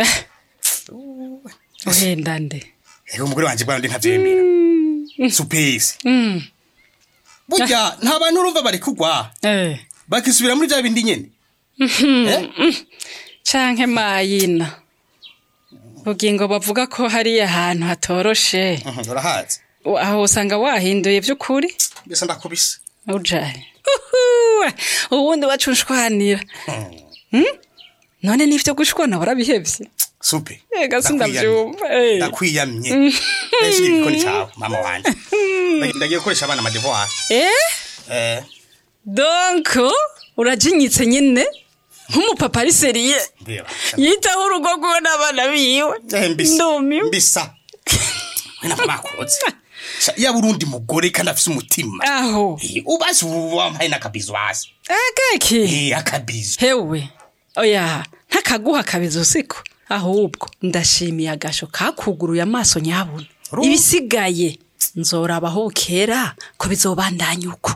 uhenda nde Ego umugore wanje bwana ndi ntavyemera. Supesi. Mm. Burya nta bantu urumva bari kugwa. Eh. Bakisubira muri bya bindi nyene. Eh? canke mayina bugingo bavuga ko hariya ahantu hatoroshe Mhm, Urahazi. aho usanga wahinduye vy'ukuri Mbese ndakubise. ujaye Uhuwe, ubundi wacunshwanira Hmm? none n'ivyo gushwana warabihevye Supe. ega Ndakwiyamye. sindavyumva eh. Ndakwiyamye. Ese igikoni cyawe mama wanje. Ndagiye- Ndagiye gukoresha abana amadevoir. eh Eh. donc urajinyitse nyine nk'umupapa ari seriye Mbeba. yitaho urugo rwiwe n'abana biwe Eh, mbisa. ndumiwe Mbisa. Wena bakoze. Sha ya Burundi mugore kandi afise umutima. aho Eh, Ubazi ubu wampaye n'akabizo hasi. akaki Eh, akabizo. hewe oya ntakaguha kabizo siko ahubwo ndashimiye agasho kakuguruye amaso nyabuna Ru- ibisigaye nzorabaho bukera ko bizobandanya uko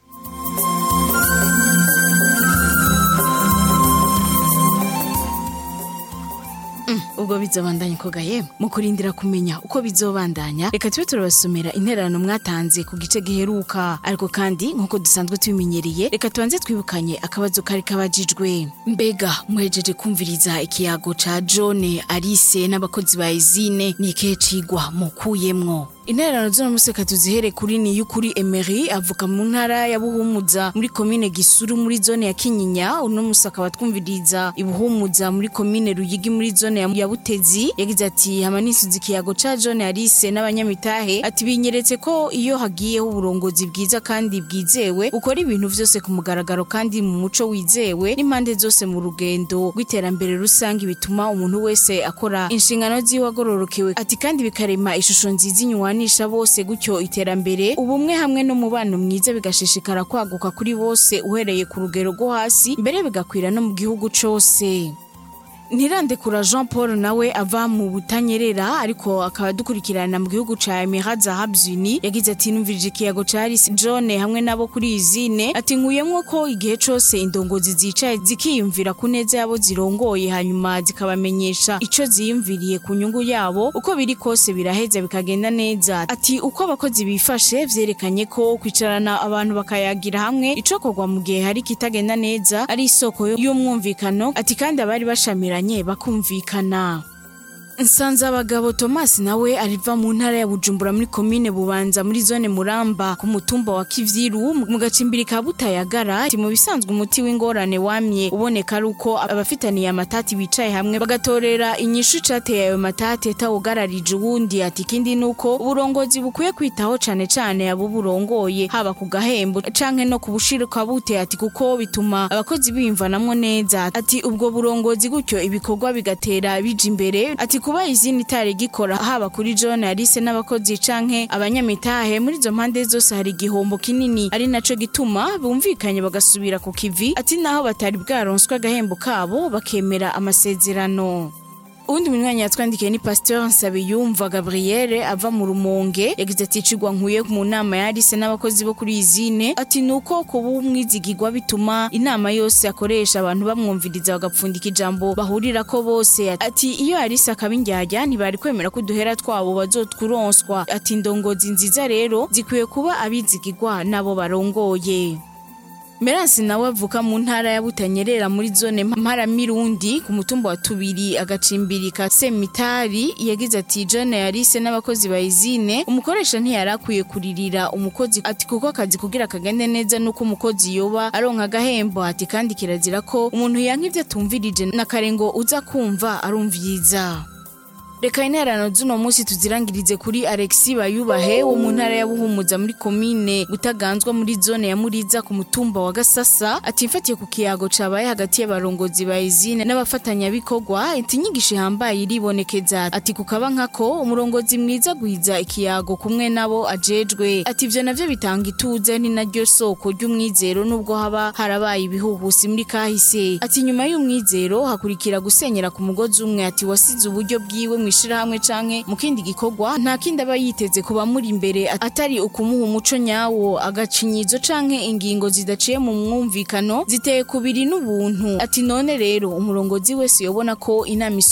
ubwo bizobandanya koga yemwe mu kurindira kumenya uko bizobandanya reka tube turabasomera intererano mwatanze ku gice giheruka ariko kandi nk'uko dusanzwe tubimenyereye reka tubanze twibukanye akabazo kari kabajijwe mbega muhejeje kumviriza ikiyago ca jone arise n'abakozi ba izine ni ikihe cigwa mukuyemwo intererano z'uno musi reka tuzihere kuri ni y'ukuri emery avuka mu ntara ya buhumuza muri komine gisuru muri zone ya kinyinya uno musi akaba twumviriza ibuhumuza muri komine ruyigi muri zone ya ya butezi yagize ati hama nisuza ikiyago ca jone arise n'abanyamitahe ati binyeretse ko iyo hagiyeho uburongozi bwiza kandi bwizewe ukora ibintu vyose ku mugaragaro kandi mu muco wizewe n'impande zose mu rugendo rw'iterambere rusange bituma umuntu wese akora inshingano ziwe agororokewe ati kandi bikarema ishusho nziza inyuwanisha bose gutyo iterambere ubumwe hamwe n'umubano mwiza bigashishikara kwaguka kuri bose uhereye ku rugero rwo hasi mbere bigakwira no mu gihugu cose ntirandekura jean paul nawe ava mu butanyerera ariko akaba dukurikirana mu gihugu ca emirat zahabzuni yagize ati numvirije ikiyago ca aris john hamwe nabo kuri izine ati nkuyemwo ko igihe cose indongozi zicaye zikiyumvira ku neza yabo zirongoye hanyuma zikabamenyesha ico ziyumviriye ku nyungu yabo uko biri kose biraheza bikagenda neza ati uko abakozi bifashe vyerekanye ko kwicarana abantu bakayagira hamwe icokorwa mu gihe hari kitagenda neza ari isoko y'umwumvikano ati kandi abari bashamiranye bakumvikana nsanze abagabo thomas nawe ariva mu ntara ya bujumbura muri komine bubanza muri zone muramba ku mutumba wa kivyiru mu gacimbiri ka butayagara ati mu bisanzwe umuti w'ingorane wamye uboneka ari uko abafitaniye amatati bicaye hamwe bagatorera inyishu icateye ayo matati atawugararije uwundi ati ikindi ni uko uburongozi bukwiye kwitaho cane cane abo burongoye haba ku gahembo canke no ku bushirika bute ati kuko bituma abakozi biyumvanamwo neza ati ubwo burongozi gutyo ibikorwa bigatera bija imbere ati kuba izindi itari gikora haba kuri John Alice n'abakozi canke abanyamitahe muri izo mpande zose hari igihombo kinini ari naco gituma bumvikanye bagasubira ku kivi ati naho batari bwaronswe agahembo kabo bakemera amasezerano uwundi munywanyi yatwandikiye ni pasteur nsabiyumva gabriele ava mu rumonge yagize ati icigwa nkuye mu nama ya arise n'abakozi bo kuri izine ati nuko kuba umwizigirwa bituma inama yose akoresha abantu bamwumviriza bagapfundika ijambo bahurirako bose ati iyo arise akaba indyarya ntibari kwemera ko uduhera twabo bazotwuronswa ati indongozi nziza rero zikwiye kuba abizigirwa n'abo barongoye Meransi nawe avuka mu ntara ya Butanyerera muri zone Mparamirundi ku mutumba wa Tubiri agacimbiri ka Semitari yagize ati John Yarise n'abakozi ba izine umukoresha ntiyarakwiye kuririra umukozi ati kuko akazi kugira kagende neza nuko umukozi yoba aronka agahembo ati kandi kirazira ko umuntu yanka ivyo atumvirije na karengo uza kumva arumvyiza reka interano z'uno munsi tuzirangirize kuri alexi bayubahe wo mu ntara ya buhumuza muri komine gutaganzwa muri zone ya muriza ku mutumba wa gasasa ati mfatiye ku kiyago cabaye hagati y'abarongozi ba izine n'abafatanyabikorwa ati inyigisho ihambaye iribonekeza ati kukaba nkako umurongozi mwiza gwiza ikiyago kumwe nabo ajejwe ati ivyo navyo bitanga ituze ni naryo soko ry'umwizero nubwo haba harabaye ibihuhusi muri kahise ati nyuma y'umwizero hakurikira gusenyera ku mugozi umwe ati wasize uburyo bwiwe mu ishirahamwe canke mu kindi gikorwa nta kindi aba yiteze kuba muri imbere atari ukumuha umuco nyawo agacinyizo canke ingingo zidaciye mu mwumvikano ziteye kubiri n'ubuntu ati none rero umurongozi wese yobona ko inama